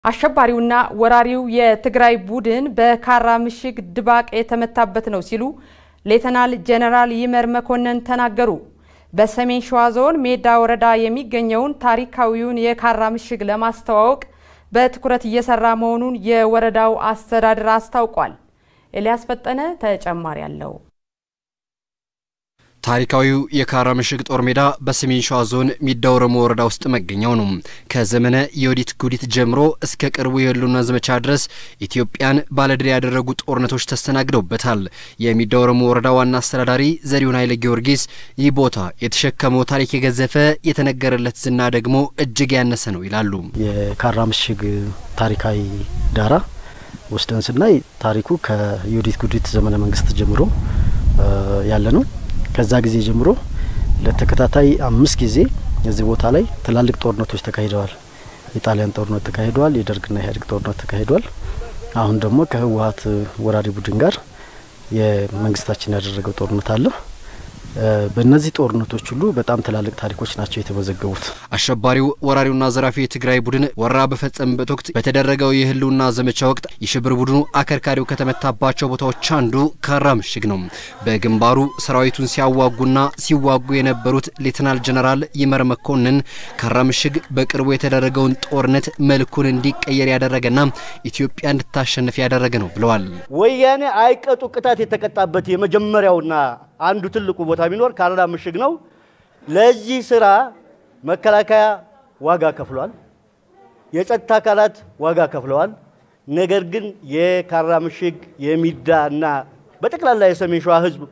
አሸባሪውና ወራሪው የትግራይ ቡድን በካራ ምሽግ ድባቅ የተመታበት ነው ሲሉ ሌተናል ጄኔራል ይመር መኮንን ተናገሩ። በሰሜን ሸዋ ዞን ሜዳ ወረዳ የሚገኘውን ታሪካዊውን የካራ ምሽግ ለማስተዋወቅ በትኩረት እየሰራ መሆኑን የወረዳው አስተዳደር አስታውቋል። ኤልያስ ፈጠነ ተጨማሪ አለው። ታሪካዊው የካራ ምሽግ ጦር ሜዳ በሰሜን ሸዋ ዞን ሚዳ ወረሞ ወረዳ ውስጥ መገኛው ነው። ከዘመነ የወዲት ጉዲት ጀምሮ እስከ ቅርቡ የህልውና ዘመቻ ድረስ ኢትዮጵያን ባለድል ያደረጉ ጦርነቶች ተስተናግደውበታል። የሚዳ ወረሞ ወረዳ ዋና አስተዳዳሪ ዘሪሁን ኃይለ ጊዮርጊስ ይህ ቦታ የተሸከመው ታሪክ የገዘፈ የተነገረለት ዝና ደግሞ እጅግ ያነሰ ነው ይላሉ። የካራ ምሽግ ታሪካዊ ዳራ ወስደን ስናይ ታሪኩ ከዮዲት ጉዲት ዘመነ መንግስት ጀምሮ ያለ ነው። ከዛ ጊዜ ጀምሮ ለተከታታይ አምስት ጊዜ እዚህ ቦታ ላይ ትላልቅ ጦርነቶች ተካሂደዋል። የጣሊያን ጦርነት ተካሂደዋል። የደርግና የኢህአዴግ ጦርነት ተካሂደዋል። አሁን ደግሞ ከህወሀት ወራሪ ቡድን ጋር የመንግስታችን ያደረገው ጦርነት አለ። በእነዚህ ጦርነቶች ሁሉ በጣም ትላልቅ ታሪኮች ናቸው የተመዘገቡት። አሸባሪው ወራሪውና ዘራፊ የትግራይ ቡድን ወረራ በፈጸመበት ወቅት በተደረገው የህልውና ዘመቻ ወቅት የሽብር ቡድኑ አከርካሪው ከተመታባቸው ቦታዎች አንዱ ካራ ምሽግ ነው። በግንባሩ ሰራዊቱን ሲያዋጉና ሲዋጉ የነበሩት ሌተናል ጀነራል ይመር መኮንን ካራ ምሽግ በቅርቡ የተደረገውን ጦርነት መልኩን እንዲቀየር ያደረገና ኢትዮጵያ እንድታሸንፍ ያደረገ ነው ብለዋል። ወያኔ አይቀጡ ቅጣት የተቀጣበት የመጀመሪያውና አንዱ ትልቁ ቦታ ቢኖር ካራ ምሽግ ነው። ለዚህ ስራ መከላከያ ዋጋ ከፍሏል። የጸጥታ አካላት ዋጋ ከፍለዋል። ነገር ግን የካራ ምሽግ የሚዳ እና በጠቅላላ የሰሜን ሸዋ ህዝብ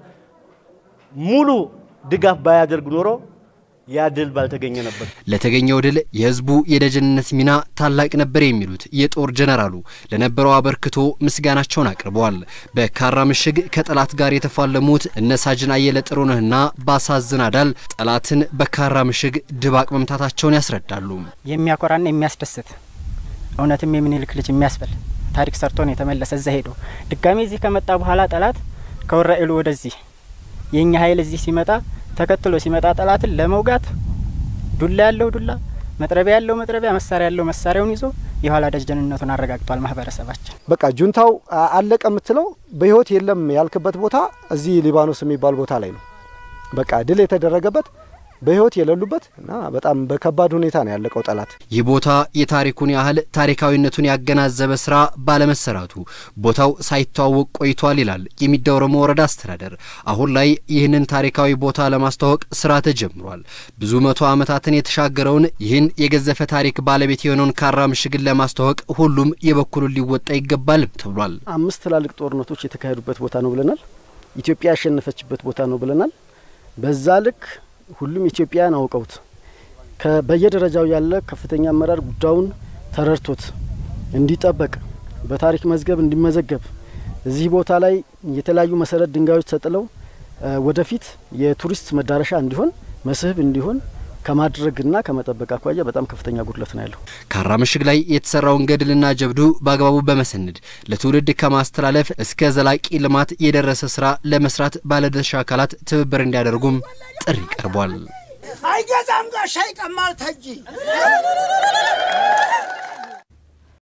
ሙሉ ድጋፍ ባያደርግ ኖሮ ያ ድል ባልተገኘ ነበር። ለተገኘው ድል የህዝቡ የደጀንነት ሚና ታላቅ ነበር የሚሉት የጦር ጀነራሉ ለነበረው አበርክቶ ምስጋናቸውን አቅርበዋል። በካራ ምሽግ ከጠላት ጋር የተፋለሙት እነ ሳጅን አየለ ጥሩነህና ባሳዝን አዳል ጠላትን በካራ ምሽግ ድባቅ መምታታቸውን ያስረዳሉ። የሚያኮራና የሚያስደስት እውነትም የምኒልክ ልጅ የሚያስበል ታሪክ ሰርቶ ነው የተመለሰ። እዛ ሄዶ ድጋሜ እዚህ ከመጣ በኋላ ጠላት ከወራኤሉ ወደዚህ የእኛ ኃይል እዚህ ሲመጣ ተከትሎ ሲመጣ ጠላትን ለመውጋት ዱላ ያለው ዱላ፣ መጥረቢያ ያለው መጥረቢያ፣ መሳሪያ ያለው መሳሪያውን ይዞ የኋላ ደጀንነቱን አረጋግጧል። ማህበረሰባችን በቃ ጁንታው አለቀ የምትለው በህይወት የለም ያልክበት ቦታ እዚህ ሊባኖስ የሚባል ቦታ ላይ ነው። በቃ ድል የተደረገበት በህይወት የሌሉበት እና በጣም በከባድ ሁኔታ ነው ያለቀው ጠላት። ይህ ቦታ የታሪኩን ያህል ታሪካዊነቱን ያገናዘበ ስራ ባለመሰራቱ ቦታው ሳይተዋወቅ ቆይቷል ይላል የሚዳ ወረሞ ወረዳ አስተዳደር። አሁን ላይ ይህንን ታሪካዊ ቦታ ለማስተዋወቅ ስራ ተጀምሯል። ብዙ መቶ ዓመታትን የተሻገረውን ይህን የገዘፈ ታሪክ ባለቤት የሆነውን ካራ ምሽግን ለማስተዋወቅ ሁሉም የበኩሉን ሊወጣ ይገባልም ተብሏል። አምስት ትላልቅ ጦርነቶች የተካሄዱበት ቦታ ነው ብለናል። ኢትዮጵያ ያሸነፈችበት ቦታ ነው ብለናል። በዛ ልክ ሁሉም ኢትዮጵያውያን አውቀውት በየደረጃው ያለ ከፍተኛ አመራር ጉዳዩን ተረድቶት እንዲጠበቅ በታሪክ መዝገብ እንዲመዘገብ እዚህ ቦታ ላይ የተለያዩ መሰረት ድንጋዮች ተጥለው ወደፊት የቱሪስት መዳረሻ እንዲሆን መስህብ እንዲሆን ከማድረግና ከመጠበቅ አኳያ በጣም ከፍተኛ ጉድለት ነው ያለው። ካራ ምሽግ ላይ የተሰራውን ገድልና ጀብዱ በአግባቡ በመሰነድ ለትውልድ ከማስተላለፍ እስከ ዘላቂ ልማት የደረሰ ስራ ለመስራት ባለድርሻ አካላት ትብብር እንዲያደርጉም ጥሪ ቀርቧል። አይገዛም ጋሻ ይቀማል ተጂ